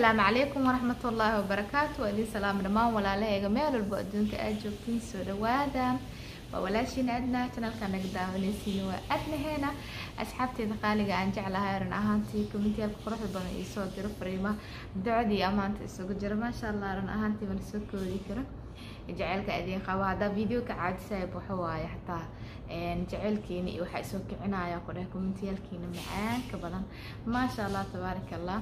asalaamu calaykum waraxmat ullaahi wabarakaatu waa idin salaam dhammaan walaalahayga meel walba adduunka aad joogtiin soo dhawaada waa walaashiin adna janalka naga daawanaysiin waa adnaheena asxaabteeda qaaliga aan jeclahay run ahaantii komentiyaalka quruxda badan iyo soo diro fariima ducadii amaanta isugu jira maasha allah run ahaantii mana soo koodi karo jaceylka idin qabo haddaa videoka caadisaya waxa waaye xataa jaceylkiina iyo waxaa isoo kicinaya ku dheh kommentiyaalkiina macaanka badan maasha allah tabaaraka allah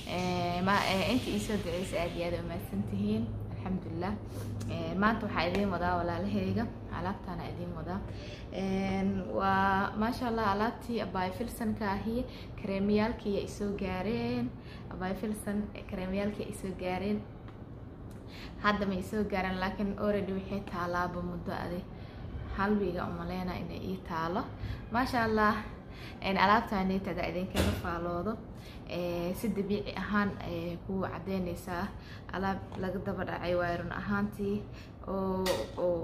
inta iisoo duceysa aad iyo aad umahadsan tihiin alxamdulilah maanta waxaa idiin wadaa walaalahayga alaabtaana idiin wadaa waa maasha allah alaabtii abay filsanka ahi kareemiyaalkii ay soo gaareen abay filsan kareemiyaalkii ay soo gaareen hadda may soo gaareen laakiin already waxay taalaaba muddo adi hal wiiga umaleyna inay ii taalo maasha allah alaabtaanitada idinkaga faaloodo si dabiici ahaan ku cadeyneysaa alaab laga daba dhacay waay run ahaantii oo oo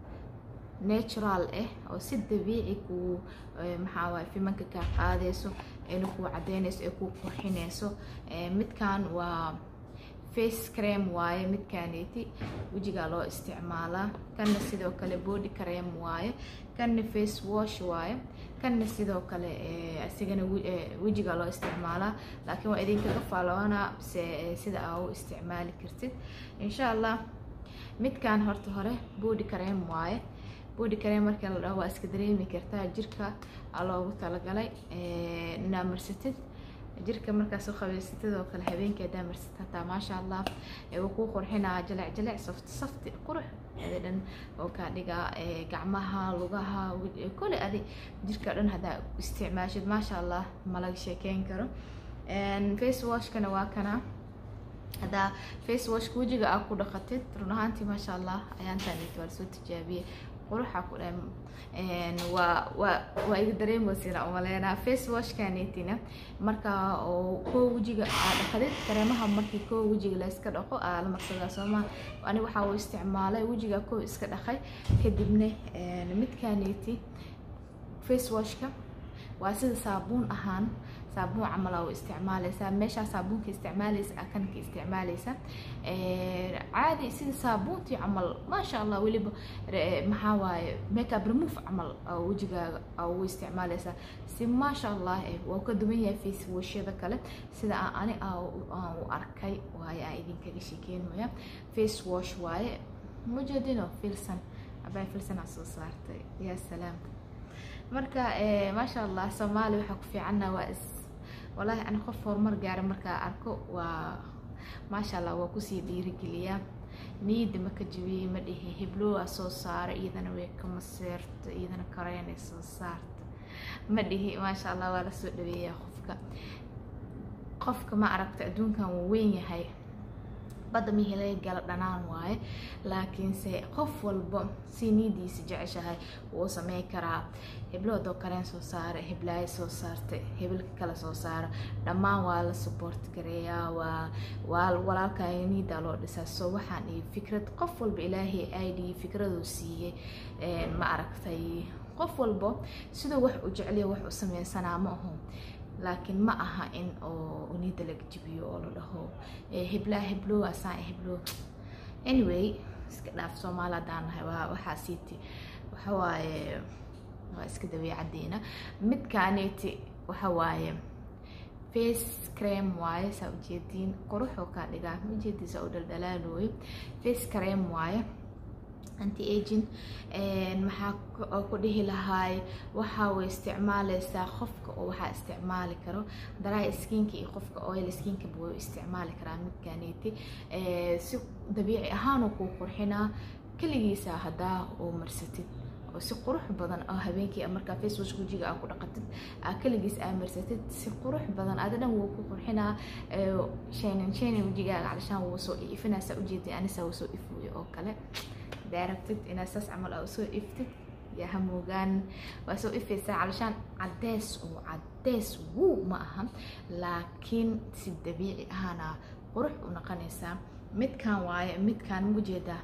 natural ah oo si dabiici ku maxaa waay fimanka kaa qaadeyso ayna ku cadeyneyso ee ku qurxineyso midkan waa face creme waaye midkaaneti wejigaa loo isticmaalaa kanna sidoo kale body creme waaye kanna face wash waaye kanna sidoo kale asigana wejigaa loo isticmaalaa laakiin waa idinkaga faaloonaa se sida aa u isticmaali kartid insha allah midkan horta hore body creme waaye body creme markii la dhaho waa iska dareemi kartaa jirka aa loogu talagalay inaa marsatid jirka markaas u qabeysatid oo kale habeenkii hadaa marsatid hataa maasha allah wuu kuu qurxinaa jalec jalec safti safti qurux adi dhan oo kaa dhigaa gacmaha lugaha kole adi jirka dhan haddaa isticmaashid maasha allah malaga sheekeyn karo face washkana waa kana haddaa face washka wejiga aa ku dhaqatid run ahaantii maasha allah ayaantaanit waa lasoo tijaabiyey quruxa ku dhan waa waa waa iga dareemoysina umaleynaa face washkanetina marka oo koo wejiga aa dhaqdid kareemaha markii koo wejiga la iska dhaqo aa la marsadaa sooma ani waxaa uu isticmaalay wejiga koo iska dhaqay kadibna midkaneti face washka waa sida saabuun ahaan saabuun camal aa u isticmaaleysaa meeshaa saabuunka isticmaaleysa aa kanka isticmaaleysa caadi sida saabuuntii camal maasha allah weliba maxaa waaye makeup remove camal aa wejigaaga aa ugu isticmaaleysaa si maasha allah waa ka duwan yahay face washyada kale sida aan ani aan u arkay waaye aan idinkaga sheekeynaya face wash waaye mujeedino filsan abaa filsan aa soo saartay yaa salaam marka maasha allah soomaali waxaa ku fiicanna waa is wallaahi ani qof horumar gaara markaa arko waa maasha allah waa kusii dhiirigeliyaa niyadda ma ka jabiyey ma dhihi hiblowaa soo saara iyadana way ka maseerto iyadana kareynay soo saarta ma dhihi maasha allah waa lasoo dhaweeyaa qofka qofka ma aragta adduunkan wuu weyn yahay badda mihii laga gala dhanaan waaye laakiinse qof walba si niidiisa jeceshahay wuu sameyn karaa hebloodoo kaleen soo saara heblaayo soo saarta hebelka kale soo saara dhammaan waa la support gareeyaa waa waa walaalkaayo niidaa loo dhisaa soo waxaan iyo fikrad qof walba ilaahay id fikraduu siiyey ma aragtay qof walba siduu wax u jeceliya wax u sameysanaa ma aho laakiin ma aha in oo niida laga jibiyo oo la dhaho heblaa heblow asaan heblow anyway iska dhaaf soomaali haddaan nahay waa waxaa siiti waxa waaye waa iska dabeecaddeena midkaaneti waxa waaye face creme waaye saa ujeediin quruxoo kaa dhigaa ujeediisa oo dhaldhalaalooyo face creme waaye anti agin maxaa ku dhihi lahaay waxaa way isticmaaleysaa qofka oo waxaa isticmaali karo dry skinka iyo qofka oil skinkaba way isticmaali karaa midkaneeti si dabiici ahaanuu kuu qurxinaa keligiisa haddaa oo marsatid oo si qurux badan oo habeenkii markaa facewash wejiga aa ku dhaqatid aa keligiis aa marsatid si qurux badan adi dhan wuu ku qurxinaa shaynin shaynin wejigaaga calishaan wuu soo ifinaysaa ujeedi anisaa wuu soo ifuuyo oo kale daarabtid inaad saas camal aa usoo iftid yaa hamoogaan waa soo ifaysaa calishaan caddees oo caddees wuu ma aha laakiin si dabiici ahaana qurux u noqonaysaa midkan waaye midkaan mujeedaa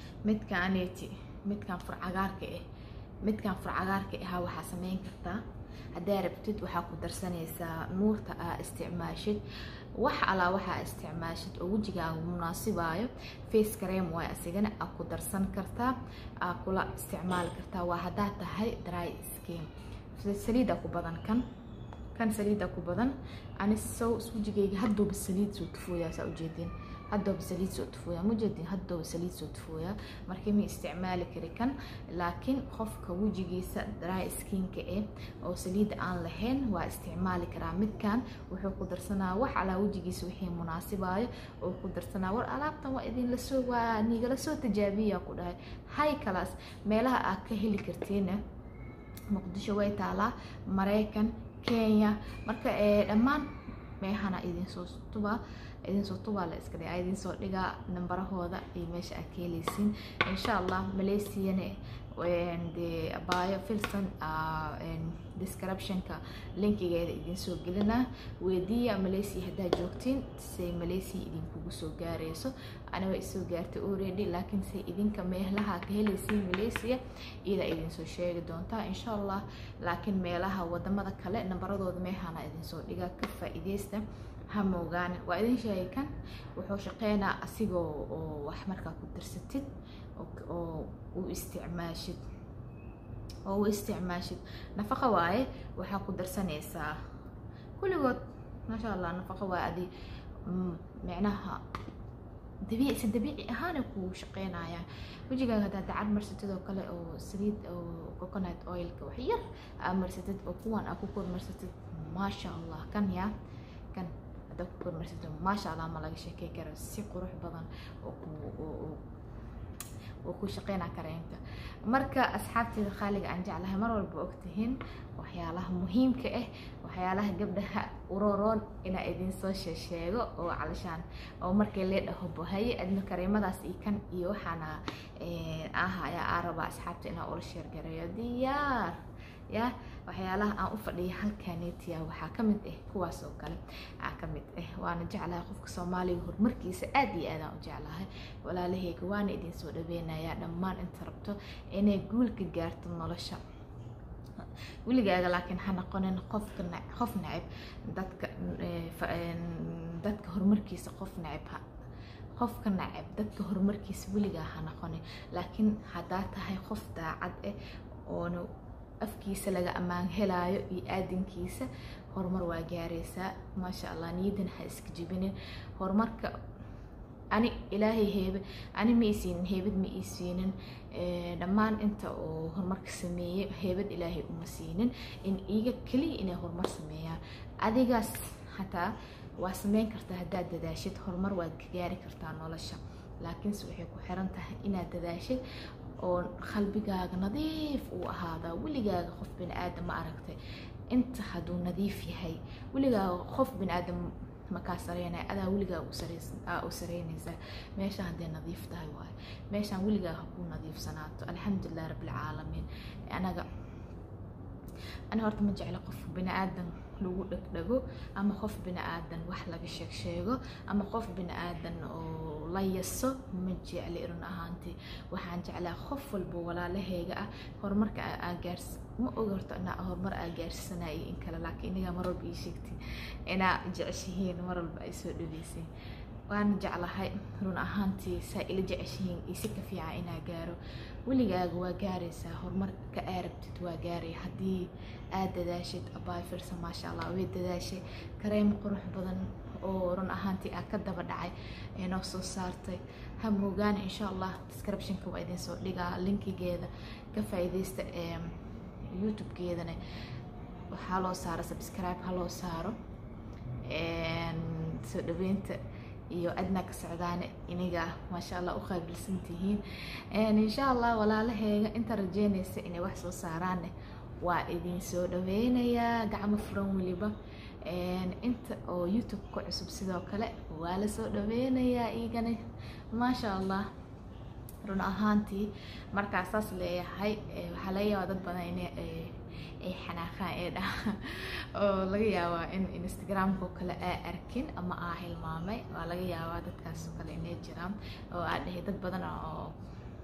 midkaaneti midkan furcagaarka ah midkan furcagaarka ahaa waxaa sameyn kartaa haddaa rabtid waxaa ku darsanaysaa nuurta aa isticmaashid wax alaa waxaa isticmaashid oo wejigaaga munaasibaayo face cream waay asigana aa ku darsan kartaa aa kula isticmaali kartaa waa haddaa tahay dry skin saliida ku badan kan kan saliida ku badan ani sow wejigayga haddooba saliid soo tufooyaa saa ujeedin haddooba saliid soo tufooyaa mujeedin haddooba saliid soo tufooyaa markii ma isticmaali kari kan laakiin qofka wejigiisa dry skinka eh oo saliida aan lahayn waa isticmaali karaa midkan wuxuu ku darsanaa wax alaa wejigiisa wixii munaasibaayo oo ku darsanaa war alaabtan waa idinla soo waa nigala soo tijaabiya ku dhahay hay kalaas meelaha aad ka heli kartiina muqdisho way taalaa maraykan kenya marka dhammaan meehana idinsoo tubaa idinsoo tubaa la iska dhigaa idinsoo dhigaa nambarahooda iyo meesha aad ka heleysiin insha allah malaysiana dee abaayo filson descriptionka linkigeeda idinsoo gelinaa weydiiya malaysia haddaa joogtiin say malaysia idinkugu soo gaareyso aniga isoo gaartay already laakiin say idinka meelaha ka heleysiin malaysia iyada idinsoo sheegi doontaa insha allah laakiin meelaha wadamada kale nambaradooda meehana idinsoo dhigaa ka faa-ideysta ha moogaane waa idin sheegay kan wuxuu shaqeynaa asigoo oo wax markaa ku darsatid oo u isticmaashid oo u isticmaashid nafaqa waaye waxaa ku darsanaysaa kulligood maasha allah nafaqa waa adi micnaha dabiici si dabiici ahaana ku shaqeynayaan wejigaaga haddaa dacad marsatid oo kale oo saliid oo coconut oilka wax yar aa marsatid oo kuwan aa ku kormarsatid maasha allah kan yaa kan haddaa ku kormarsatid maasha allah ma laga sheekey karo si qurux badan oo ku oo ku shaqeynaa kareenka marka asxaabteeda khaaliga aan jeclahay mar walba ogtihiin waxyaalaha muhiimka ah waxyaalaha gabdhaha uroroon inaa idinsoo sheesheego oo calashaan oo markii lee dhaho bohaye adna kareemadaas iyo kan iyo waxaana ahaya aa rabaa asxaabta inaa ula sheergareeyo diyaar ya waxyaalaha aan u fadhiya halkaanetiya waxaa ka mid ah kuwaas oo kale aa ka mid ah waana jeclahay qofka soomaaliga horumarkiisa aad iyo aadaan u jeclahay walaalahayga waana idinsoo dhaweynayaa dhammaan inta rabto inay guulka gaarto nolosha weligaaga laakiin ha noqonin qofka qof necib dadka dadka horumarkiisa qof necib ha qofka nacab dadka horumarkiisa weligaa ha noqonin laakiin haddaa tahay qof daacad ah oona afkiisa laga ammaan helaayo iyo aadinkiisa horumar waa gaaraysaa maasha allah niyadan ha iska jibinin horumarka ani ilaahay heebe ani ma isiinin heebad ma ii siinin dhammaan inta oo horumarka sameeyey heebad ilaahay uma siinin in iiga keliya inay horumar sameeyaan adigaas hataa waa sameyn kartaa haddaad dadaashid horumar waad ka gaari kartaa nolosha laakiinse waxay ku xiran tahay inaad dadaashid oo qalbigaaga nadiif uu ahaadaa weligaaga qof bini aadam ma aragtay inta hadduu nadiif yahay weligaaga qof bini aadam makaa sareynaya adaa weligaa u sareynaysaa meesha hadday nadiif tahay waayo meeshaan weligaa hakuu nadiifsanaato alxamdulilah rabbilcaalamiin anaga ani horta ma jecla qof bini aadan lagu dhegdhego ama qof bini aadan wax laga sheeg sheego ama qof bini aadan oo la yaso ma jecli run ahaantii waxaan jeclaa qof walba walaalahayga ah horumarka aa gaars ma og horto inaa horumar aa gaarsiisanaya in kale laakiin inagaa mar walba ii sheegtiin inaa jeceshihiin mar walba ay soo dhaweysiin waana jeclahay run ahaantii saa ila jeceshihiin iyo si ka fiican inaa gaaro weligaaga waa gaaraysaa horumarka aa rabtid waa gaaray haddii aad dadaashid abaay firsa maasha allah way dadaashay kareem qurux badan oo run ahaantii aa ka daba dhacay ee noo soo saartay ha moogaana insha allah descriptionka waa idin soo dhigaa linkigeeda ka faa'iidaysta ee youtube-geedana waxaa loo saaro subscribe ha loo saaro soo dhaweynta iyo adna ka socdaane iniga maasha allah u qaabilsan tihiin insha allah walaalaheega inta rajeynaysa inay wax soo saaraanne waa idin soo dhaweynayaa gacmo furan weliba inta oo youtube ka cusub sidoo kale waa la soo dhaweynayaa igana maasha allah run ahaantii markaa saas leeyahay waxaa laga yaabaa dad badan in ay xanaaqaan ee dha oo laga yaabaa in instagramka oo kale aa arkin ama aa hilmaamay waa laga yaabaa dadkaas oo kale inay jiraan oo aa dhahay dad badan oo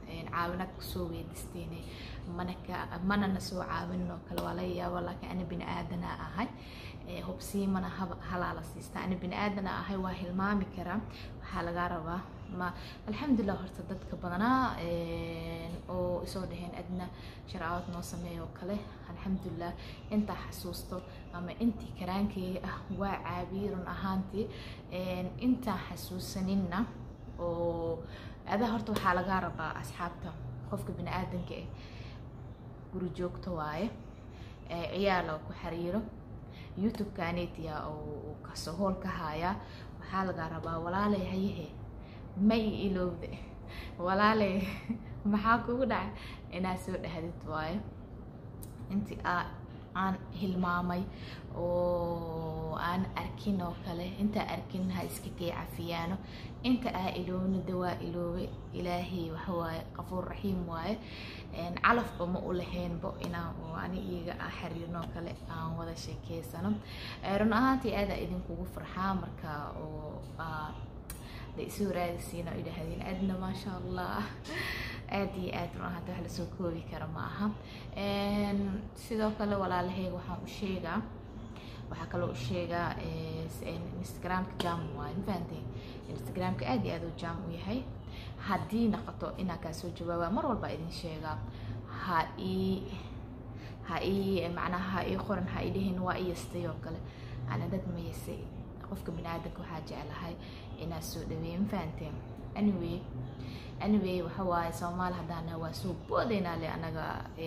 caawinaad kusoo weydiisteen mana ka manana soo caawinin oo kale waa laga yaaba laakiin ani bini aadana ahay hubsiimana halaa la siista ani bini aadana ahay waa hilmaami karaa waxaa lagaa rabaa ma alxamdulilah horta dadka badanaa oo isoo dhaheen adna sharcaawad noo sameeya oo kale alxamdulilah intaa xasuusto ama intii karaankeyga ah waa caabiyey run ahaantii intaan xasuusaninna oo adaa horta waxaa lagaa rabaa asxaabta qofka bini aadanka ah guri joogto waaye ciyaala ku xiriiro youtube-kanetia oo kasoo hool ka haayaa waxaa lagaa rabaa walaalay hayahe ma i ilowde walaalay maxaa kugu dhacay inaad soo dhahdid waayo intii aa aan hilmaamay oo aan arkin oo kale intaa arkin ha iska kay cafiyaano inta aa ilownida waa iloobe ilaahay waxawaaye qafuur raxiim waaye calafba ma u lahaynbo inaan ani iyaga a xiriirnoo kale aan wada sheekeysano run ahaantii aadaa idinkugu farxaa marka oo da isu raadisiina o idhaahdeen aadna maasha allah aada iyo aad run ahaanta wax lasoo koobi kara ma aha sidoo kale walaalaheyga waxaan u sheegaa waxaa kaloo u sheegaa instagramka jam waaye mafahanteen instagramka aad iyo aad u jam u yahay haddii noqoto inaan kaa soo jawaaba mar walba idin sheegaa ha ii ha ii macnaha ha ii qoran ha ii dhihin waa iyastay oo kale ana dad ma yasay qofka bini aadanka waxaa jeclahay inaad soo dhaweeyo mafahanteen anyway anyway waxa waaye soomaali haddaana waa soo boodaynaa le anaga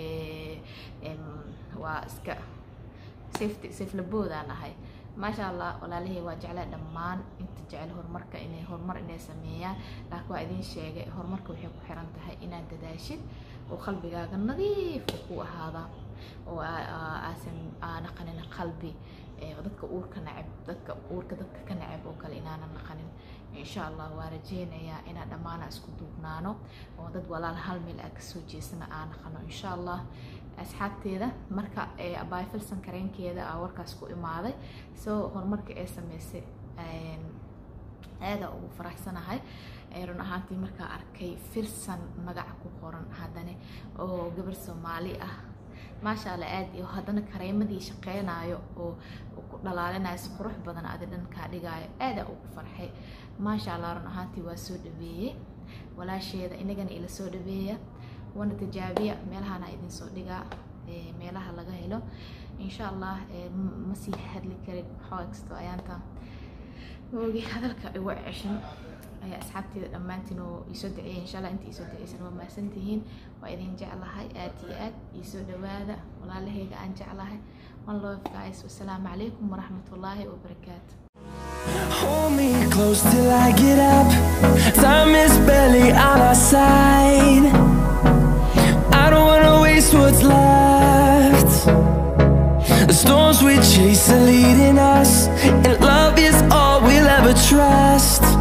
waa iska safety safla boodaan ahay maasha allah walaalahey waa jeclaa dhammaan inta jecel horumarka inay horumar inay sameeyaan laakiin waa idin sheegay horumarka waxay ku xiran tahay inaad dadaashid oo qalbigaaga nadiif ku ahaada oo aasan naqanin qalbi dadka uurka nacab dadka uurka dadka ka nacab oo kale inaanan naqanin insha allah waa rajeynayaa inaan dhammaana isku duubnaano oo dad walaal hal meel aa kasoo jeesana aan naqano insha allah asxaabteeda marka abaayfilsan kareenkeeda aa warkaas ku imaaday soo horumarka ee sameysay aadaa ugu faraxsanahay run ahaantii markaa arkay firsan magaca ku qoran haddana oo gabar soomaali ah maasha allah aad iyo haddana kareemadii shaqeynaayo oo ku dhalaalinayo si qurux badan adi dhankaa dhigaayo aadaa ugu farxay maasha allah run ahaantii waa soo dhaweeyey walaasheeda inagana ila soo dhaweeya wana tijaabiya meelahana idin soo dhigaa meelaha laga helo insha allah ma sii hadli karin waxaa kasto ayaanta moogi hadalka igu ceshan ayaa asxaabteeda dhammaantiin oo iisoo duceeyay insha allah inta iisoo duceysan waa mahadsan tihiin waa idin jeclahay aad iyo aad iisoo dhawaada walaalahayga aan jeclahay one love guys wasalaamu calaykum waraxmatullaahi wabarakaatu Hold me close till I get up. Time is barely on our side. I don't wanna waste what's left. The storms we chase are leading us, and love is all we'll ever trust.